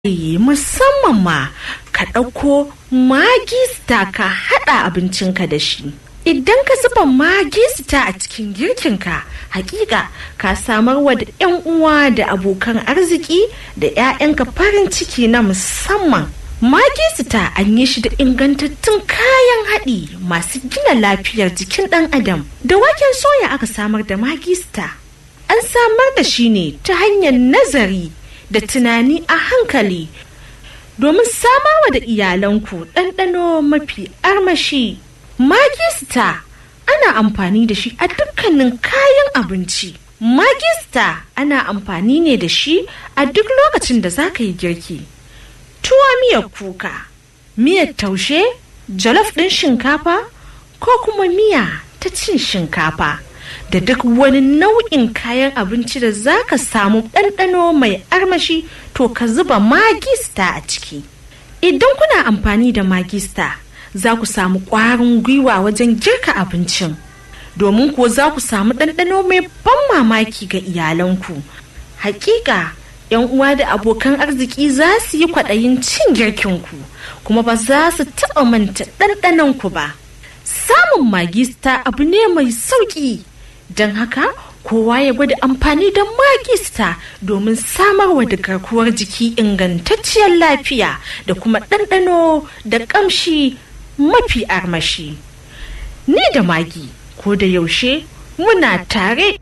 musamman ma ka ɗauko magista ka haɗa abincinka da shi. Idan ka zuba magista a cikin girkinka, hakika ka samar wa da 'yan uwa da abokan arziki da 'ya'yanka farin ciki na musamman. Magista an yi shi da ingantattun kayan haɗi masu gina lafiyar jikin ɗan adam. Da waken soya aka samar da magista. An samar da shi ne ta hanyar nazari da tunani a hankali domin samawa da iyalanku ɗanɗano mafi armashi. Magista ana amfani da shi a dukkanin kayan abinci. Magista ana amfani ne da shi a duk lokacin da za ka yi girki. Tuwa miyar kuka, miyar taushe, jalof ɗin shinkafa ko kuma miya ta cin shinkafa. da duk wani nau'in kayan abinci da za ka samu ɗanɗano mai armashi to ka zuba magista a ciki idan kuna amfani da magista za ku samu ƙwarin gwiwa wajen girka abincin domin ko za ku samu ɗanɗano mai ban mamaki ga iyalanku hakika yan uwa da abokan arziki za su yi kwaɗayin cin girkinku kuma ba za su taɓa manta ɗanɗanonku ba samun magista abu ne mai sauƙi don haka kowa ya gwada amfani da magista domin samarwa da garkuwar jiki ingantacciyar lafiya da kuma ɗanɗano da ƙamshi mafi armashi ni da magi ko da yaushe muna tare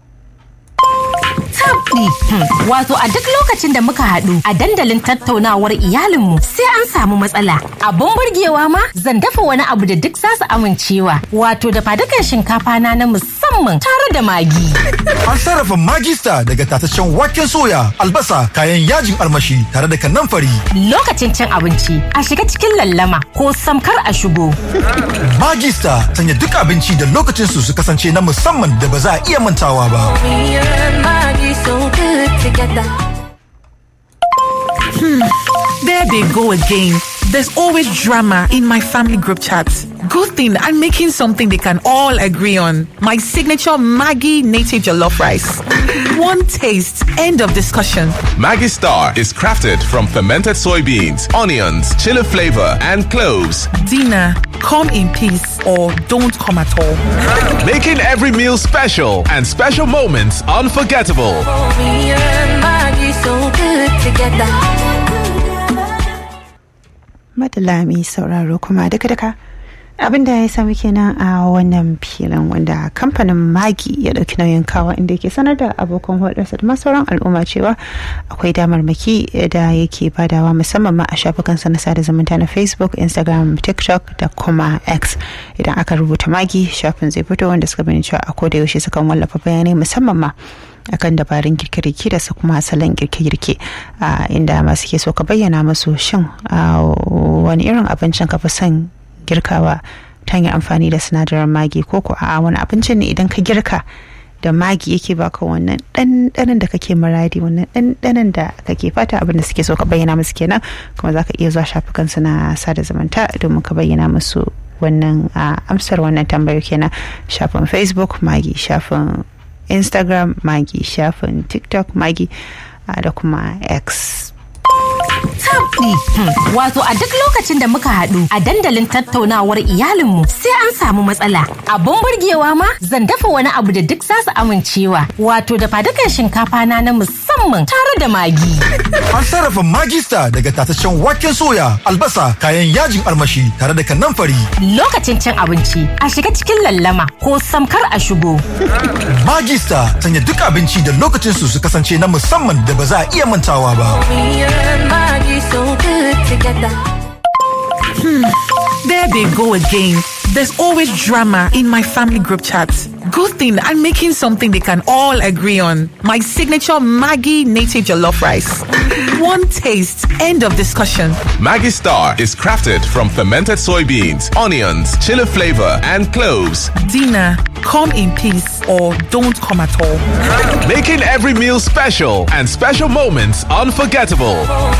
tabdi wato a duk lokacin da muka haɗu a dandalin tattaunawar iyalinmu sai an samu matsala abun burgewa ma zan dafa wani abu da duk za su amincewa wato da fadukan shinkafa na na musamman tare da magi an sarrafa magista daga tataccen waken soya albasa kayan yajin armashi tare da kanamfari lokacin cin abinci a shiga cikin lallama ko samkar a shigo magista sanya duk abinci da lokacin su su kasance na musamman da ba za a iya mantawa ba so good together. Hmm. There they go again. There's always drama in my family group chat. Good thing I'm making something they can all agree on. My signature Maggie native jollof rice. One taste, end of discussion. Maggie Star is crafted from fermented soybeans, onions, chili flavor, and cloves. Dinner, come in peace or don't come at all. Making every meal special and special moments unforgettable. Me and Maggie so good together. madala mai sauraro kuma duka-duka abin da ya sami kenan a wannan filin wanda kamfanin magi ya dauki nauyin kawa inda yake sanar da abokan hulɗarsa da sauran al'umma cewa akwai damarmaki da yake badawa musamman ma a shafukansa na sada zumunta na facebook instagram tiktok da kuma x idan aka rubuta magi shafin zai fito wanda suka bani cewa a koda yaushe sukan wallafa bayanai musamman ma akan dabarun girke-girke da su kuma salon girke-girke inda masu ke so ka bayyana musu shin wani irin abincin ka fi son girkawa ta hanyar amfani da sinadarin magi ko ko a wani abincin ne idan ka girka da magi yake baka wannan ɗanɗanon da kake muradi wannan ɗanɗanon da kake fata abin da suke so ka bayyana musu kenan kuma za ka iya zuwa shafukansu na sada zumunta domin ka bayyana musu wannan amsar wannan tambayo kenan shafin facebook magi shafin instagram magi shafin tiktok magi da kuma x tabdi wato a duk lokacin da muka haɗu a dandalin tattaunawar iyalinmu sai an samu matsala abun burgewa ma zan dafa wani abu da duk za su amincewa wato da fadukan shinkafa na na musamman tare da magi an sarrafa magista daga tataccen waken soya albasa kayan yajin armashi tare da kanamfari lokacin cin abinci a shiga cikin lallama ko samkar a shigo magista sanya duk abinci da lokacin su su kasance na musamman da ba za a iya mantawa ba Me and Maggie so good together. Hmm. There they go again. There's always drama in my family group chat. Good thing I'm making something they can all agree on. My signature Maggie native jollof rice. One taste, end of discussion. Maggie Star is crafted from fermented soybeans, onions, chili flavor, and cloves. Dinner, come in peace or don't come at all. Making every meal special and special moments unforgettable.